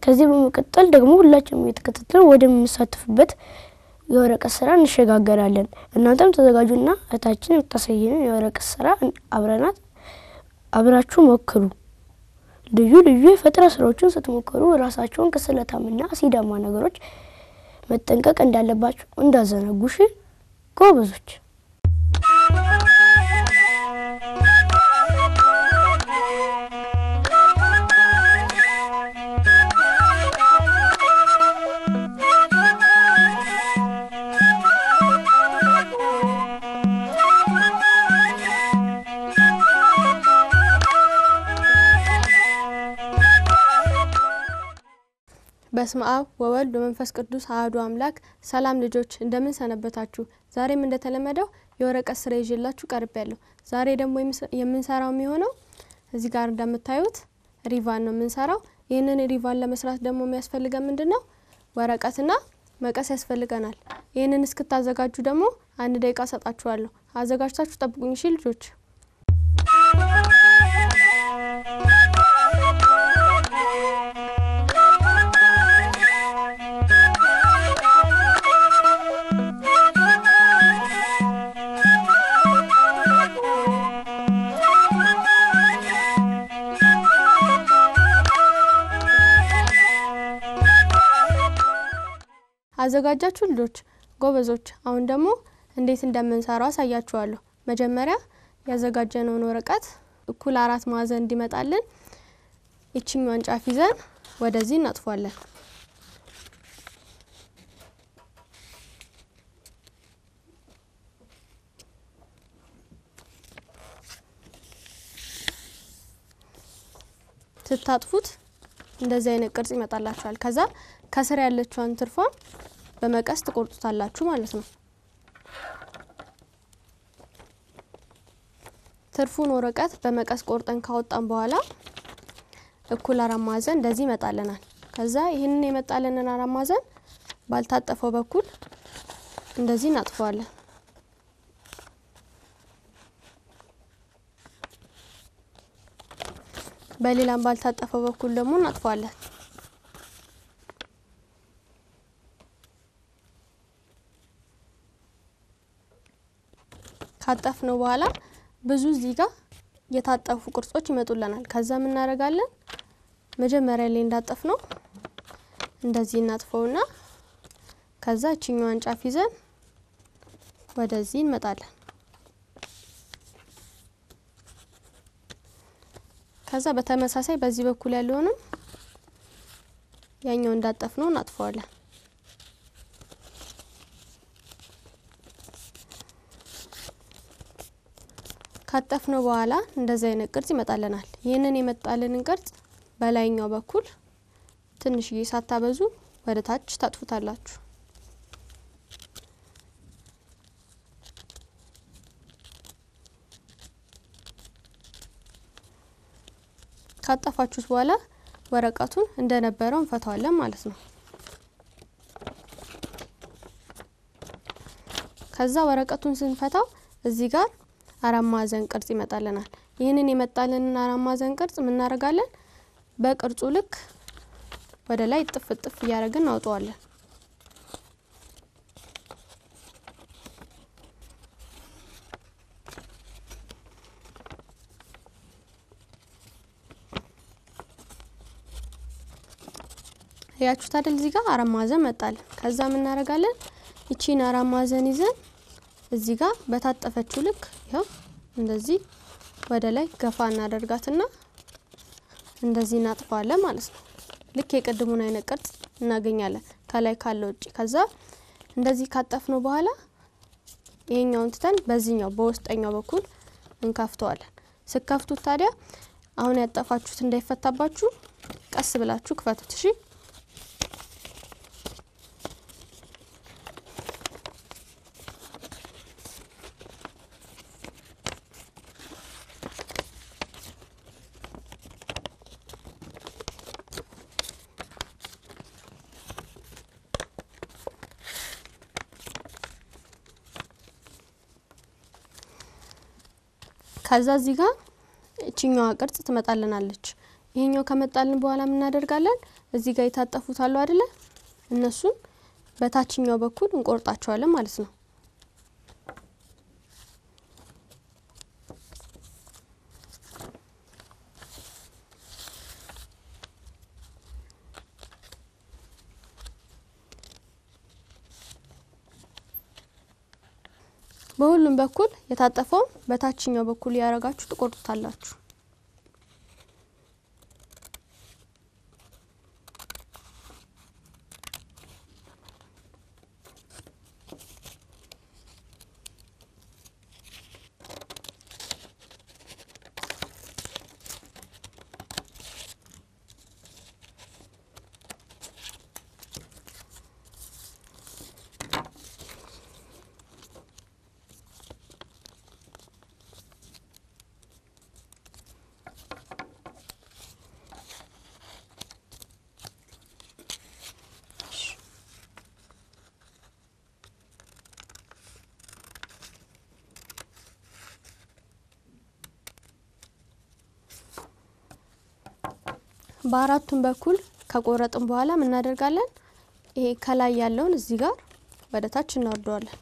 ከዚህ በመቀጠል ደግሞ ሁላችንም እየተከታተልን ወደምንሳተፍበት የወረቀት ስራ እንሸጋገራለን። እናንተም ተዘጋጁና እህታችን የምታሳየንን የወረቀት ስራ አብረናት አብራችሁ ሞክሩ። ልዩ ልዩ የፈጠራ ስራዎችን ስትሞክሩ ራሳቸውን ከስለታምና አሲዳማ ነገሮች መጠንቀቅ እንዳለባችሁ እንዳዘነጉሽ ጎበዞች። በስመ አብ ወወልድ ወመንፈስ ቅዱስ አሐዱ አምላክ። ሰላም ልጆች እንደምን ሰነበታችሁ? ዛሬም እንደተለመደው የወረቀት ስራ ይዤላችሁ ቀርብ ያለሁ። ዛሬ ደግሞ የምንሰራው የሚሆነው እዚህ ጋር እንደምታዩት ሪቫን ነው የምንሰራው። ይህንን ሪቫን ለመስራት ደግሞ የሚያስፈልገን ምንድን ነው? ወረቀትና መቀስ ያስፈልገናል። ይህንን እስክታዘጋጁ ደግሞ አንድ ደቂቃ ሰጣችኋለሁ። አዘጋጅታችሁ ጠብቁኝ እሺ ልጆች። አዘጋጃችሁ ልጆች ጎበዞች። አሁን ደግሞ እንዴት እንደምንሰራው አሳያችኋለሁ። መጀመሪያ ያዘጋጀነውን ወረቀት እኩል አራት ማዕዘን እንዲመጣልን ይችኛዋን ጫፍ ይዘን ወደዚህ እናጥፏለን። ስታጥፉት እንደዚህ አይነት ቅርጽ ይመጣላችኋል። ከዛ ከስር ያለችዋን ትርፏን በመቀስ ትቆርጡታላችሁ ማለት ነው። ትርፉን ወረቀት በመቀስ ቆርጠን ካወጣን በኋላ እኩል አራት ማዕዘን እንደዚህ ይመጣልናል። ከዛ ይህንን የመጣልንን አራት ማዕዘን ባልታጠፈው በኩል እንደዚህ እናጥፈዋለን። በሌላም ባልታጠፈው በኩል ደግሞ እናጥፈዋለን። ካጠፍነው በኋላ ብዙ እዚህ ጋር የታጠፉ ቅርጾች ይመጡልናል። ከዛ እናደርጋለን መጀመሪያ ላይ እንዳጠፍ ነው እንደዚህ እናጥፈውና ከዛ እችኛዋን ጫፍ ይዘን ወደዚህ እንመጣለን። ከዛ በተመሳሳይ በዚህ በኩል ያለውንም ያኛው እንዳጠፍ ነው እናጥፈዋለን። ካጠፍነው በኋላ እንደዚህ አይነት ቅርጽ ይመጣልናል። ይህንን የመጣልንን ቅርጽ በላይኛው በኩል ትንሽዬ ሳታበዙ ወደ ታች ታጥፉታላችሁ። ካጠፋችሁት በኋላ ወረቀቱን እንደነበረው እንፈታዋለን ማለት ነው። ከዛ ወረቀቱን ስንፈታው እዚህ ጋር አራት ማዕዘን ቅርጽ ይመጣልናል። ይህንን የመጣልንን አራት ማዕዘን ቅርጽ የምናደርጋለን በቅርጹ ልክ ወደ ላይ ጥፍ ጥፍ እያደረግን እናውጠዋለን። ያችሁት አይደል? እዚህ ጋር አራት ማዕዘን መጣልን። ከዛ የምናደርጋለን ይቺን አራት ማዕዘን ይዘን እዚህ ጋር በታጠፈችው ልክ ይኸው እንደዚህ ወደ ላይ ገፋ እናደርጋትና እንደዚህ እናጥፈዋለን ማለት ነው። ልክ የቅድሙን አይነት ቅርጽ እናገኛለን ከላይ ካለ ውጭ። ከዛ እንደዚህ ካጠፍነው በኋላ ይሄኛውን ትተን በዚህኛው በውስጠኛው በኩል እንከፍተዋለን። ስከፍቱት ታዲያ አሁን ያጠፋችሁት እንዳይፈታባችሁ ቀስ ብላችሁ ክፈቱት። እሺ ከዛ እዚህ ጋር እችኛዋ ቅርጽ ትመጣልናለች። ይሄኛው ከመጣልን በኋላ ምን እናደርጋለን? እዚህ ጋር የታጠፉት አሉ አይደለ? እነሱን በታችኛው በኩል እንቆርጣቸዋለን ማለት ነው። በሁሉም በኩል የታጠፈውን በታችኛው በኩል ያረጋችሁ ትቆርጡታላችሁ። በአራቱም በኩል ከቆረጥን በኋላ ምን እናደርጋለን? ይሄ ከላይ ያለውን እዚህ ጋር ወደ ታች እናወርደዋለን።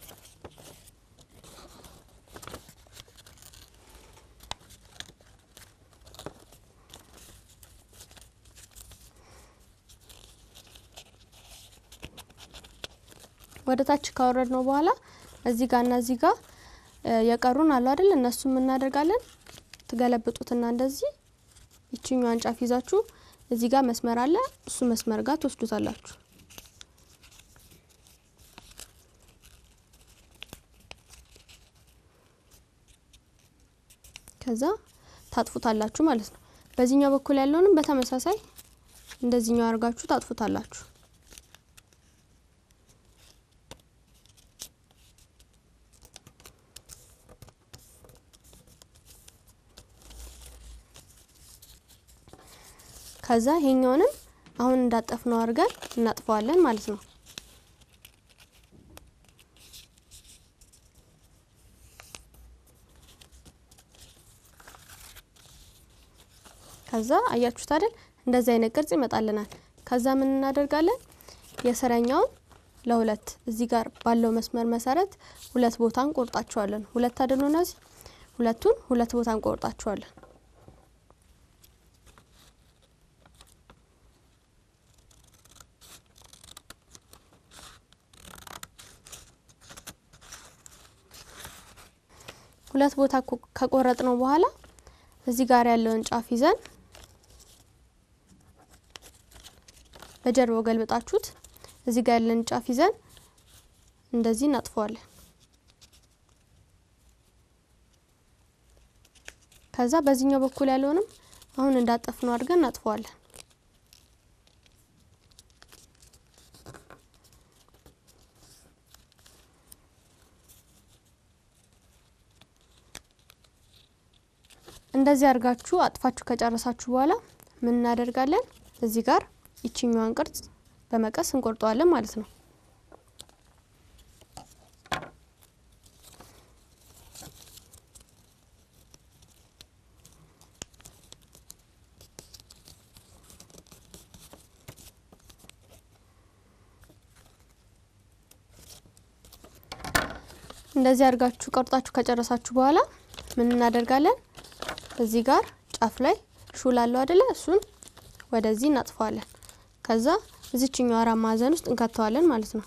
ወደ ታች ካወረድ ነው በኋላ እዚህ ጋር እና እዚህ ጋር የቀሩን አሉ አይደል? እነሱ እናደርጋለን ትገለብጡትና እንደዚህ ይችኛዋን ጫፍ ይዛችሁ እዚህ ጋር መስመር አለ። እሱ መስመር ጋር ትወስዱታላችሁ። ከዛ ታጥፉታላችሁ ማለት ነው። በዚህኛው በኩል ያለውንም በተመሳሳይ እንደዚህኛው አድርጋችሁ ታጥፉታላችሁ። ከዛ ይሄኛውንም አሁን እንዳጠፍነው አድርገን እናጥፈዋለን ማለት ነው። ከዛ አያችሁት አይደል? እንደዚህ አይነት ቅርጽ ይመጣልናል። ከዛ ምን እናደርጋለን? የስረኛውን ለሁለት እዚህ ጋር ባለው መስመር መሰረት ሁለት ቦታ እንቆርጣቸዋለን። ሁለት አይደሉ እነዚህ ሁለቱን ሁለት ቦታ እንቆርጣቸዋለን። ሁለት ቦታ ከቆረጥ ነው በኋላ እዚህ ጋር ያለውን ጫፍ ይዘን በጀርባው ገልብጣችሁት እዚህ ጋር ያለን ጫፍ ይዘን እንደዚህ እናጥፈዋለን። ከዛ በዚህኛው በኩል ያለውንም አሁን እንዳጠፍነው አድርገን እናጥፈዋለን። እንደዚህ አድርጋችሁ አጥፋችሁ ከጨረሳችሁ በኋላ ምን እናደርጋለን? እዚህ ጋር ይችኛዋን ቅርጽ በመቀስ እንቆርጠዋለን ማለት ነው። እንደዚህ አድርጋችሁ ቆርጣችሁ ከጨረሳችሁ በኋላ ምን እናደርጋለን? እዚህ ጋር ጫፍ ላይ ሹል አለው አይደለ? እሱን ወደዚህ እናጥፈዋለን። ከዛ እዚችኛው አራት ማዕዘን ውስጥ እንከተዋለን ማለት ነው።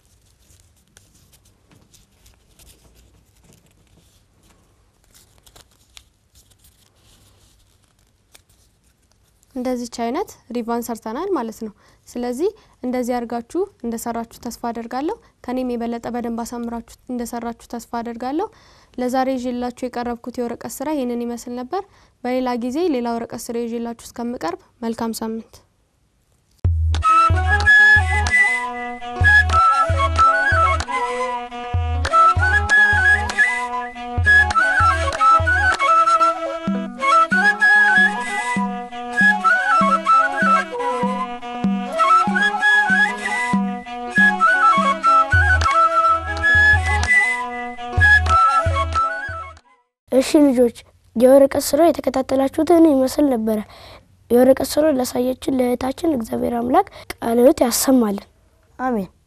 እንደዚች አይነት ሪቫን ሰርተናል ማለት ነው። ስለዚህ እንደዚህ አድርጋችሁ እንደሰራችሁ ተስፋ አደርጋለሁ። ከኔም የበለጠ በደንብ አሳምራችሁ እንደሰራችሁ ተስፋ አደርጋለሁ። ለዛሬ ይዤላችሁ የቀረብኩት የወረቀት ስራ ይህንን ይመስል ነበር። በሌላ ጊዜ ሌላ ወረቀት ስራ ይዤላችሁ እስከምቀርብ መልካም ሳምንት። እሺ ልጆች የወረቀት ስራ የተከታተላችሁትን ይመስል ነበረ። የወረቀት ስራ ላሳየችን ለእህታችን እግዚአብሔር አምላክ ቃለ ሕይወት ያሰማልን። አሜን።